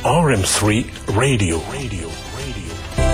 RM3 Radio. Radio. Radio.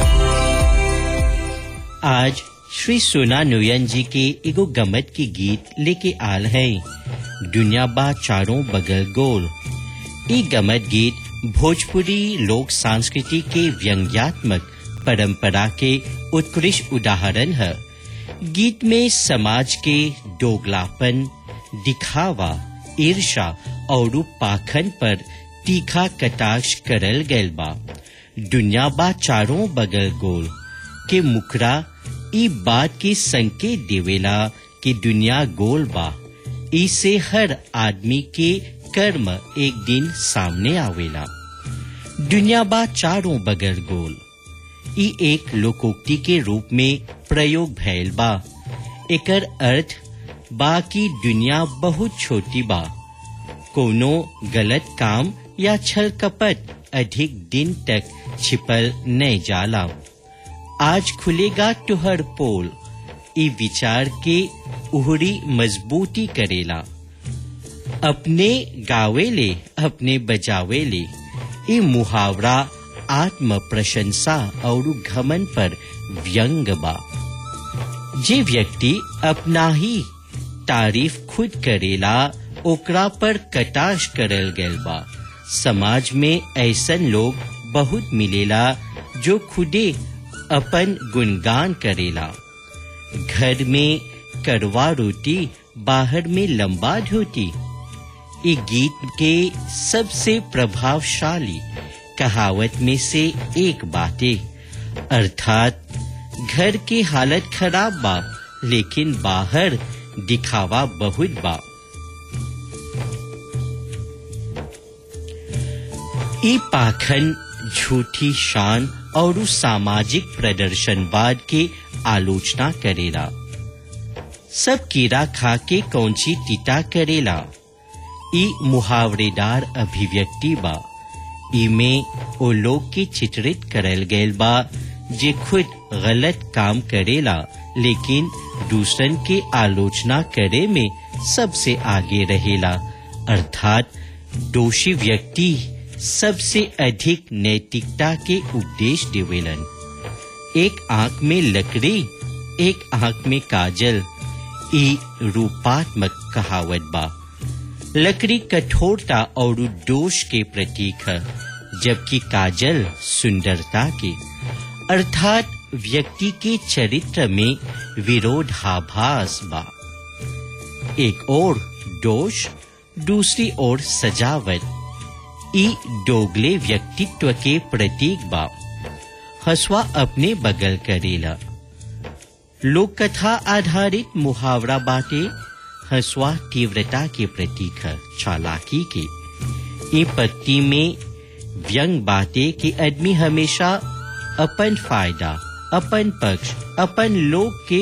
आज श्री सोना नोयन जी के एगो गमत के गीत लेके आल है दुनिया बा चारों बगल गोल ई गमत गीत भोजपुरी लोक संस्कृति के व्यंग्यात्मक परंपरा के उत्कृष्ट उदाहरण है गीत में समाज के दोगलापन दिखावा ईर्षा और पाखन पर तीखा कटाक्ष करल गैल बा दुनिया बा चारों बगल गोल के मुखरा ई बात के संकेत देवेला कि दुनिया गोल बा इसे हर आदमी के कर्म एक दिन सामने आवेला दुनिया बा चारों बगल गोल ई एक लोकोक्ति के रूप में प्रयोग भैल बा एकर अर्थ बा कि दुनिया बहुत छोटी बा कोनो गलत काम या छल कपट अधिक दिन तक छिपल नहीं जाला आज खुलेगा तुहर पोल ई विचार के उहरी मजबूती करेला अपने गावेले अपने बजावेले ई मुहावरा आत्म प्रशंसा और घमन पर व्यंग बा जे व्यक्ति अपना ही तारीफ खुद करेला ओकरा पर कटाश करल गैल बा समाज में ऐसन लोग बहुत मिलेला जो खुदे अपन गुणगान करेला घर में करवा रोटी बाहर में लंबा धोती ये गीत के सबसे प्रभावशाली कहावत में से एक बातें अर्थात घर की हालत खराब बा लेकिन बाहर दिखावा बहुत बा ई पाखन झूठी शान और सामाजिक प्रदर्शनवाद के आलोचना करेला सब कीड़ा खा के कौंची टीटा करेला ई मुहावरेदार अभिव्यक्ति बा इमे ओ लोग के चित्रित करल गैल बा जे खुद गलत काम करेला लेकिन दूसरन के आलोचना करे में सबसे आगे रहेला अर्थात दोषी व्यक्ति सबसे अधिक नैतिकता के उपदेश देवेलन एक आंख में लकड़ी एक आंख में काजल ई रूपात्मक कहावत बा लकड़ी कठोरता और दोष के प्रतीक है जबकि काजल सुंदरता के अर्थात व्यक्ति के चरित्र में विरोधाभास बा एक और दोष दूसरी ओर सजावट ई दोगले व्यक्तित्व के प्रतीक बा हसवा अपने बगल करेला लोक कथा आधारित मुहावरा बाटे हसवा तीव्रता के प्रतीक है चालाकी के ये पत्ती में व्यंग बाटे कि आदमी हमेशा अपन फायदा अपन पक्ष अपन लोग के